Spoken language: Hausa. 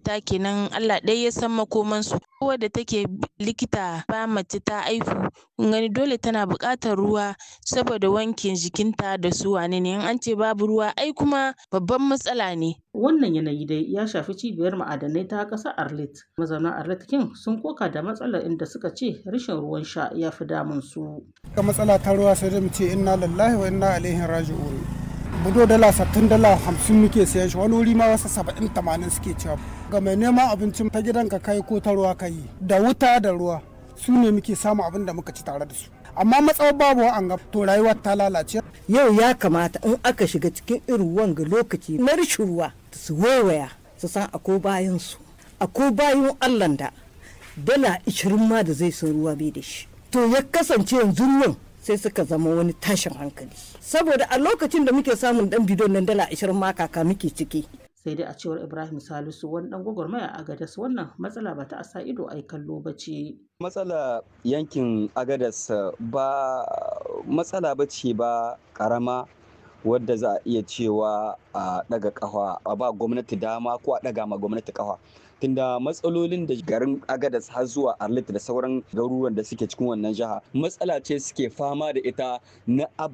ma'aikata kenan Allah ɗaya ya san makomansu wadda take likita ba mace ta aihu kun gani dole tana buƙatar ruwa saboda wankin jikinta da su wane ne in an ce babu ruwa ai kuma babban matsala ne Wannan yanayi dai ya shafi cibiyar ma'adanai ta ƙasar Arlit. Mazauna Arlit kin sun koka da matsalar inda suka ce rashin ruwan sha ya fi damun su. Ga matsala ta ruwa sai dai mu ce inna lillahi wa inna ilaihi raji'un. Budo dala sattin dala hamsin muke sayan shi wani wuri ma wasu saba'in tamanin suke cewa. Ga mai neman abincin ta gidan ka kai ko ta ruwa ka yi da wuta da ruwa su ne muke samu abin da muka ci tare da su. amma matsawar babu an ga to rayuwar ta lalace. Yau ya kamata in aka shiga cikin irin wanga lokaci na rashin ruwa su waiwaya su san ako bayan su ako bayan Allah da dala ishirin ma da zai san ruwa bai da shi. To ya kasance yanzu ruwan sai suka zama wani tashin hankali. Saboda a lokacin da muke samun dan bidon nan dala ashirin ma kaka muke ciki. sai dai a cewar ibrahim salisu wani dan gwagwarmaya a gadas wannan matsala ba ta sa ido a kallo ba ce matsala yankin agadas ba matsala ba ce ba karama wadda za a iya cewa a daga kafa a ba gwamnati dama ko a daga ma gwamnati kafa tunda matsalolin da garin agadas har zuwa arlit da sauran garuruwan da suke cikin wannan jiha matsala ce suke fama da ita na